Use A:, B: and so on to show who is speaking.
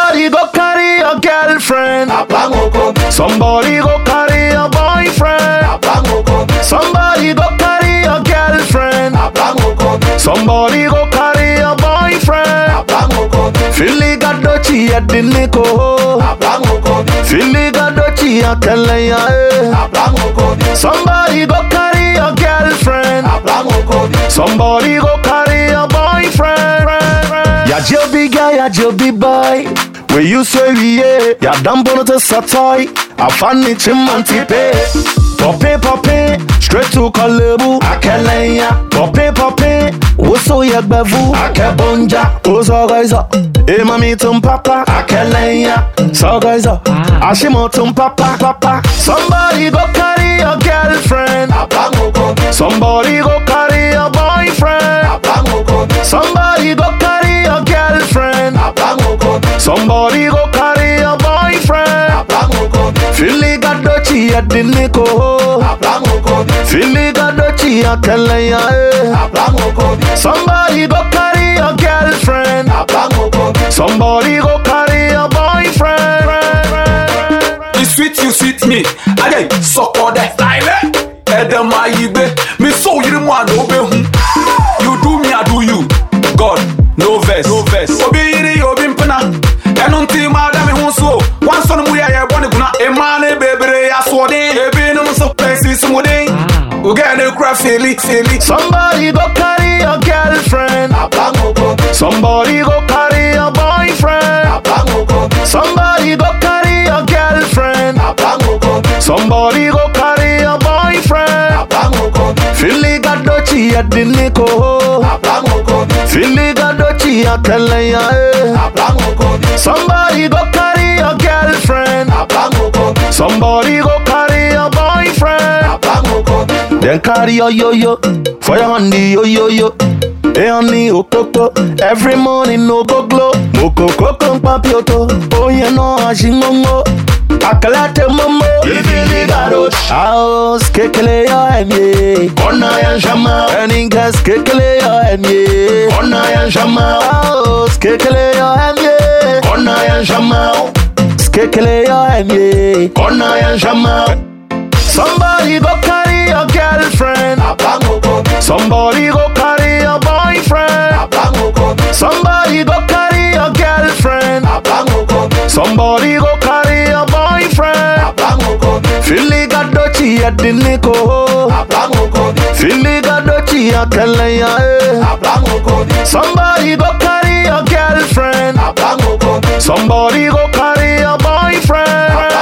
A: Somebody go carry your girlfriend. Somebody go carry your boyfriend. Somebody go carry your girlfriend. Somebody go carry your boyfriend. Filiga dochi ya diniko. Filiga dochi ya kelenya. eh. Somebody go carry your girlfriend. Somebody go carry your boyfriend. Ya jobi guy, ya jobi boy. We you say we yeah, ya dambo to satoy. I find it chimanti pay. Poppy poppy, straight to Kalebu. Akelenya, poppy poppy. Uso ya bevu, akebonja. Uso guys up. Eh mami tum papa, akelenya. So guys up. Ashimo tum papa, papa. Somebody go carry your girlfriend. Somebody go carry your boyfriend. Somebody go carry your girlfriend. Somebody go carry your boyfriend. Filiga dochi ya diniko. Filiga dochi ya kelenya. eh. Somebody go carry your girlfriend. Somebody go carry your boyfriend.
B: You sweet, you sweet me. Again, suck on that style. Edem ayibe, me so you want no be hu. You do me, I do you. God, no verse, no verse. Obi yiri, obi mpena. Enu nti ma da me hu so. One son mu ya ye boni guna. E ma ne bebere ya so den. Ebi no so pesi sumudin. Ugene kra feli, feli.
A: Somebody go carry your girlfriend. Somebody go carry your boyfriend. Somebody go carry your girlfriend. Somebody go carry your boyfriend. Filiga dochi ya diniko. Filiga dochi ya kelenya. eh. Somebody go carry your girlfriend. Somebody go carry your boyfriend. Then carry your yo-yo for your honey yo-yo-yo. Hey honey okoko, every morning no go glow. Moko koko papioto, oh you know ashingongo. Akalate momo, ibili garo. House kekele yo emye, ona ya shama. Eningas kekele yo emye, ona ya shama. House kekele yo emye, ona ya shama. Skekele yo emye, ona ya shama. Somebody go carry your girlfriend. Somebody go carry your boyfriend. Somebody go carry your girlfriend. Somebody go carry your boyfriend. Filiga dochi ya diniko. Filiga dochi ya kelenya. eh. Somebody go carry your girlfriend. Somebody go carry your boyfriend.